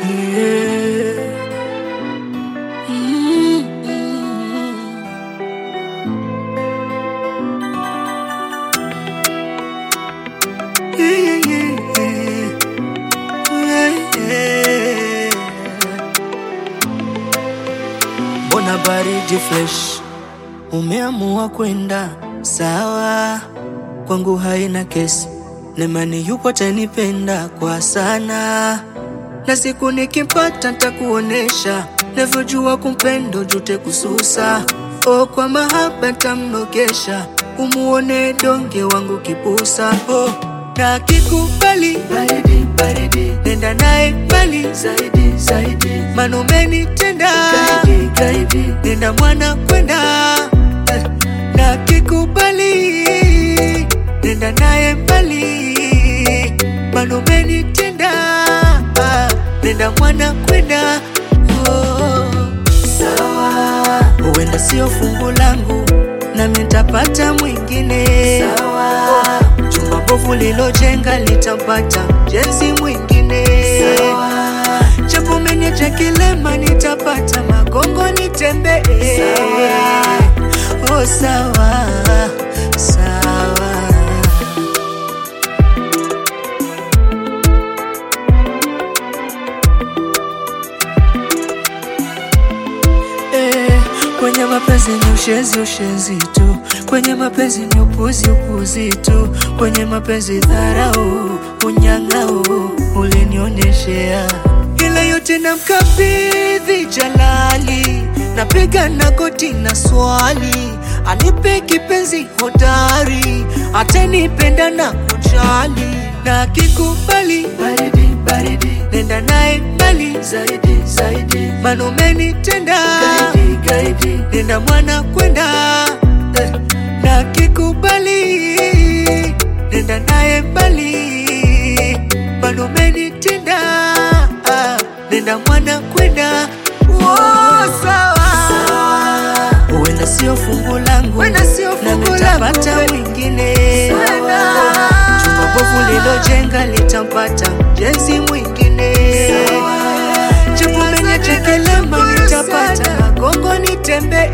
Yeah. Mm, mm. Yeah, yeah, yeah. Yeah, yeah. Mbona baridi fresh, umeamua kwenda sawa, kwangu haina kesi, nemani yupo tanipenda kwa sana, na siku nikimpata ntakuonesha navyojua kumpendo jute kususa, o kwa mahaba ntamnogesha, umuone donge wangu kipusa oh, na kikubali baridi, baridi, nenda naye mbali zaidi, zaidi, manumeni tenda gaidi, gaidi, nenda mwana kwenda eh, na kikubali nenda naye mbali manumeni tenda ah, nenda mwana kwenda oh, sawa huenda sio fungu langu nami nitapata mwingine sawa chumba bovu lilojenga litapata jenzi mwingine sawa japo umeniacha kilema nitapata magongo nitembee sawa oh sawa sawa Eh, kwenye mapenzi ni ushenzi ushenzi tu, kwenye mapenzi ni upuzi upuzi tu, kwenye mapenzi dharau unyang'au ulinionyeshea, ila yote namkabidhi Jalali, napiga na goti na swali, anipe kipenzi hodari, atanipenda na kujali, na akikubali baridi baridi, nenda naye mbali zaidi zaidi, manumeni tenda gaidi gaidi, nenda mwana kwenda eh, na akikubali nenda naye mbali, manumeni tenda ah, nenda mwana kwenda oh, sawa huenda sio fungu langu, Huenda sio na fungu langu, nitapata we- mwingine Sana. chumba bovu lilojenga litampata jenzi mwingine japo menye chekelema nitapata magongo nitembee